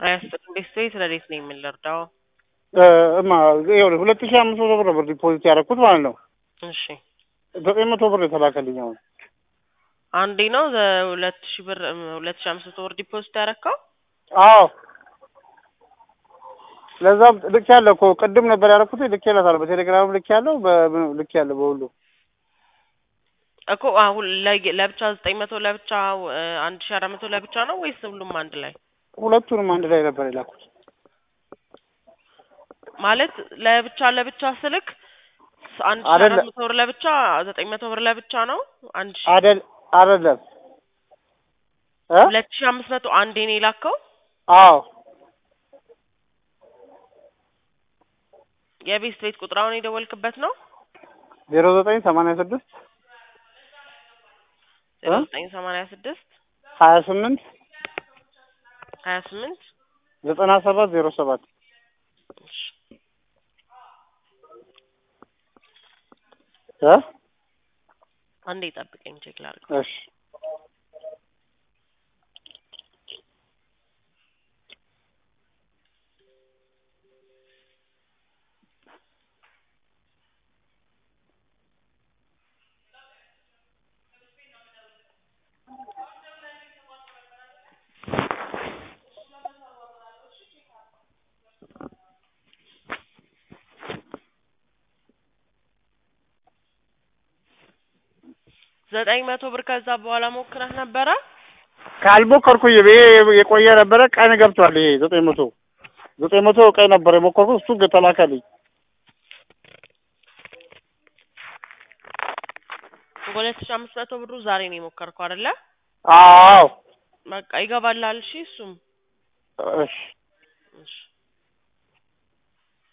አያስጥልም። ቤት ቤት ረዴት ነው የምንረዳው። እማ ይኸውልህ ሁለት ሺህ አምስት መቶ ብር ነበር ዲፖዚት ያደረኩት ማለት ነው። እሺ ዘጠኝ መቶ ብር የተላከልኝ አሁን። አንዴ ነው ሁለት ሺህ ብር ሁለት ሺህ አምስት መቶ ብር ዲፖዚት ያደረከው? አዎ ለዛም ልክ ያለ እኮ ቅድም ነበር ያደረኩት ልክ ያለታል በቴሌግራም ልክ ያለው ልክ ያለ በሁሉ እኮ አሁን ለየ- ለብቻ ዘጠኝ መቶ ለብቻ አንድ ሺህ አራት መቶ ለብቻ ነው ወይስ ሁሉም አንድ ላይ? ሁለቱንም አንድ ላይ ነበር የላኩት። ማለት ለብቻ ለብቻ ስልክ አንድ ሺህ አይደለ- አራት መቶ ብር ለብቻ ዘጠኝ መቶ ብር ለብቻ ነው አንድ ሺህ አደል አይደለም እ ሁለት ሺህ አምስት መቶ አንዴ ነው የላከው። አዎ የቤት ቤት ቁጥር አሁን የደወልክበት ነው ዜሮ ዘጠኝ ሰማንያ ስድስት ዜሮ ዘጠኝ ሰማንያ ስድስት ሀያ ስምንት ሀያ ስምንት ዘጠና ሰባት ዜሮ ሰባት እ አንዴ ጠብቀኝ ቼክ ላድርግ። እሺ ዘጠኝ መቶ ብር ከዛ በኋላ ሞክረህ ነበረ? ካልሞከርኩኝ ይሄ የቆየ ነበረ ቀን ገብቷል። ይሄ ዘጠኝ መቶ ዘጠኝ መቶ ቀን ነበር የሞከርኩት እሱ ግን ተላከልኝ። ሁለት ሺህ አምስት መቶ ብሩ ዛሬ ነው የሞከርከው አይደለ? አዎ በቃ ይገባልሃል። እሺ እሱም እሺ